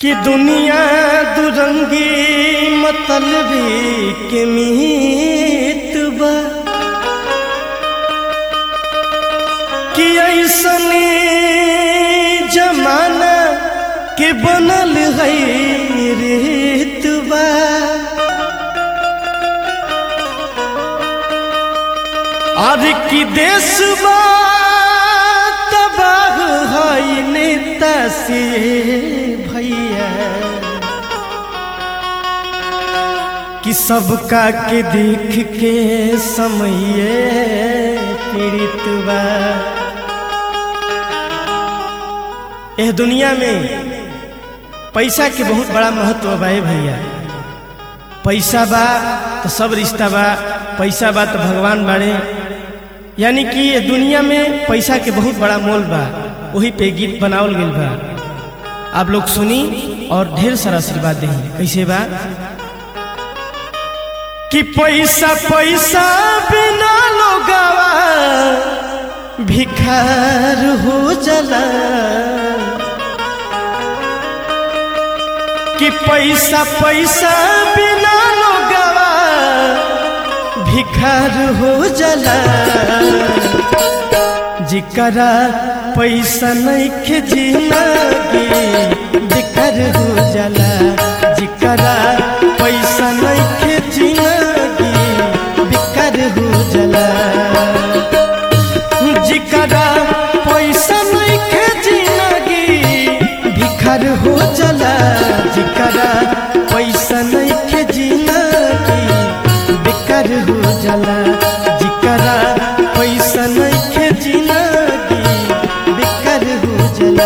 कि दुनिया दुरंगी मतलबी के मीत बा कि ऐसने जमाना के बनल है रेत बा और कि देश बा तबाह है नेता से भैया कि सबका के देख के समय पीड़ित बा यह दुनिया में पैसा के बहुत बड़ा महत्व बा ए भैया पैसा बा तो सब रिश्ता बा पैसा बा तो भगवान बाड़े यानी कि ये दुनिया में पैसा के बहुत बड़ा मोल बा वही पे गीत बनावल गइल बा आप लोग सुनी और ढेर सारा आशीर्वाद दे कैसे बा कि पैसा पैसा बिना लोगावा भिखार हो जला कि पैसा पैसा बिना लोगावा भिखार हो जला जिकरा पैसा नहीं जिंदगी बिकर हो जला जिकरा पैसा नहीं जिंदगी बिकर हो जला जिकरा पैसा नहीं जिंदगी बिखर हो जला जिकरा पैसा नहीं जिंदगी बिकर हो जला जिकरा पैसा नहीं जिंदगी बिकर हो जला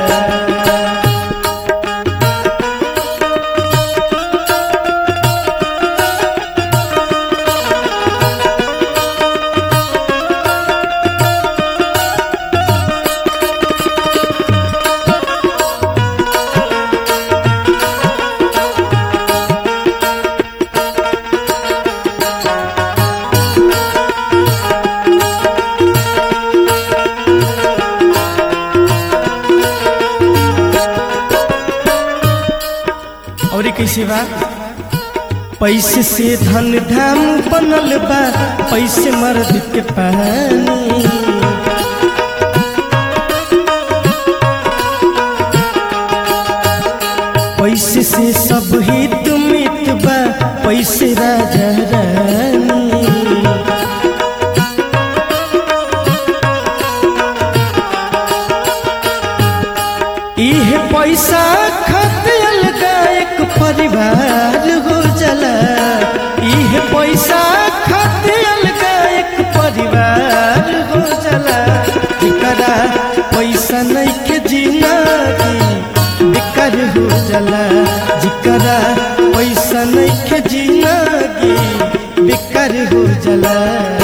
और कैसे बा पैसे से धन धाम बनल बा पैसे मर्द के पानी पैसे से सब हित मित बा पैसे राजा रानी इह पैसा खतियल एक परिवार हो जला इह पैसा खतियल एक परिवार हो जला जिकरा पैसा नहीं के जिंदगी बिकर हो जला जिकरा पैसा नहीं के जिंदगी बिकर हो जला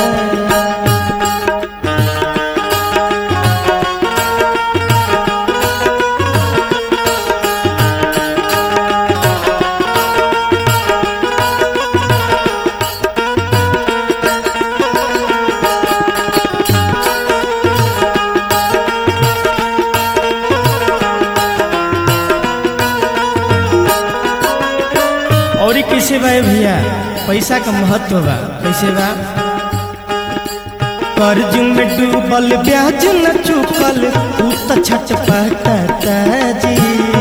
और ई कैसे बा ए भैया पैसा का महत्व बा कैसे बा कर्ज में डूबल ब्याज न चुकल ऊ त छट पटाता जी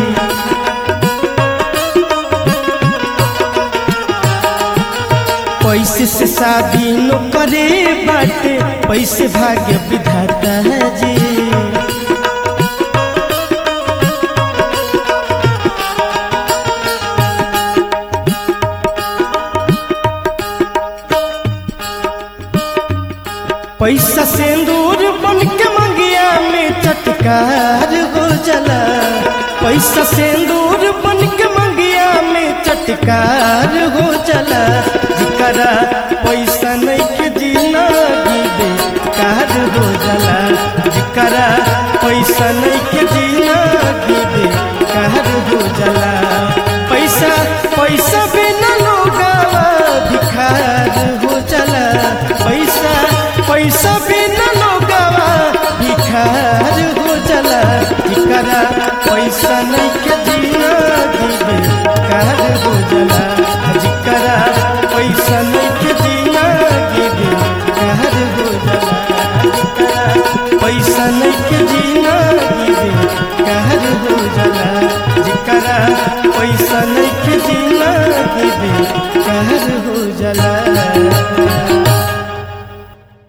पैसे से शादी न करे बाटे पैसे भाग्य विधाता जी पैसा सिंदूर बन के मंगिया में चटकार हो जला पैसा सिंदूर बन के मंगिया में चटकार हो जला जिकरा पैसा नहीं के जिंदगी बेकार हो जला जिकरा पैसा नहीं के जिंदगी बेकार हो जला पैसा पैसा बिना लोगावा भिखार हो जला पैसा पैसा बिना लोगावा भिखार हो जला जिकरा पैसा नहीं के जीना जिंदगी बेकार हो जाला जेकरा पैसा नहीं के जिंदगी बेकार